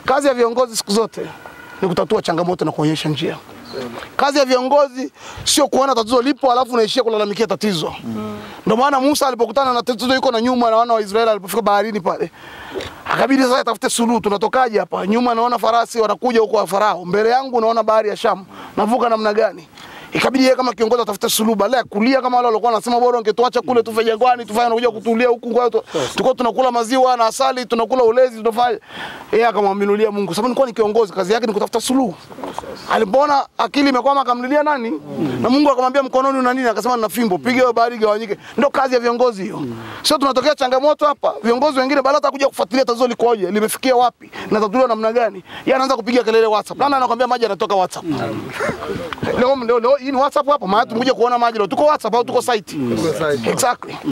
Kazi ya viongozi siku zote ni kutatua changamoto na kuonyesha njia. Kazi ya viongozi sio kuona tatizo lipo alafu unaishia kulalamikia tatizo. Ndio maana Musa alipokutana na tatizo yuko na nyuma na wana wa Israeli alipofika baharini pale. Akabidi sasa atafute suluhu, tunatokaje hapa? Nyuma naona farasi wanakuja huko wa Farao, mbele yangu naona bahari ya Shamu, navuka namna gani? Ikabidi yeye kama kiongozi atafute suluhu, badala ya kulia kama wale walikuwa wanasema bora ungetuacha kule tufe jangwani, tufanye nakuja kutulia huku, kwa hiyo tu- tulikuwa tunakula maziwa na asali, tunakula ulezi, tunafanya. Yeye akamwaminulia Mungu, sababu nilikuwa ni kiongozi, kazi yake ni kutafuta suluhu. Alipoona akili imekwama, akamlilia nani? Na Mungu akamwambia mkononi una nini? Akasema nina fimbo, piga hiyo bahari igawanyike. Ndio kazi ya viongozi hiyo. Sio tunatokea changamoto hapa, viongozi wengine badala hata kuja kufuatilia tatizo likoje, limefikia wapi, linatatuliwa namna gani, yeye anaanza kupiga kelele WhatsApp. Nani anakuambia maji yanatoka WhatsApp? Leo leo leo hii ni WhatsApp hapa, maana tumekuja kuona maji leo. Tuko WhatsApp au tuko site? Exactly.